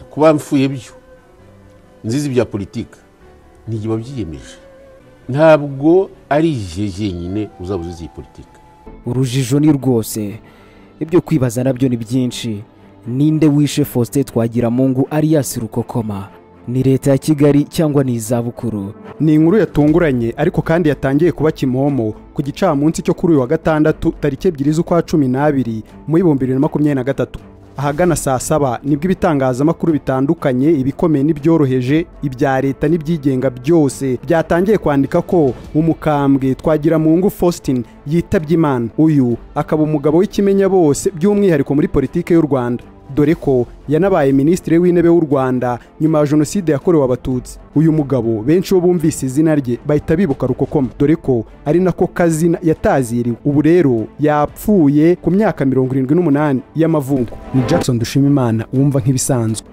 kuba mfuye byo nzizi ibya politiki ntigiba byiyemeje ntabwo ari igihe jyenyine uzaba uzizi iyi politiki urujijo ni rwose ibyo kwibaza nabyo ni byinshi ninde wishe faustin twagiramungu ariyasi rukokoma ni leta ya kigali cyangwa ni izabukuru ni inkuru yatunguranye ariko kandi yatangiye kuba kimomo ku gicamunsi cyo kuri uyu wa gatandatu tariki ebyiri z'ukwa cumi n'abiri mu bihumbi bibiri na makumyabiri na gatatu ahagana saa saba nibwo ibitangazamakuru bitandukanye ibikomeye n'ibyoroheje ibya leta n'ibyigenga byose byatangiye kwandika ko umukambwe twagira mu ngo faustin yitabye imana uyu akaba umugabo w'ikimenya bose by'umwihariko muri politiki y'u rwanda dore ko yanabaye minisitiri w'intebe w'u rwanda nyuma ya jenoside yakorewe abatutsi uyu mugabo benshi bo bumvise izina rye bahita bibuka rukokoma dore ko ari nako kazina yataziriwe ubu rero yapfuye ku myaka mirongo irindwi n'umunani y'amavuko ni jackson dushima imana wumva nk'ibisanzwe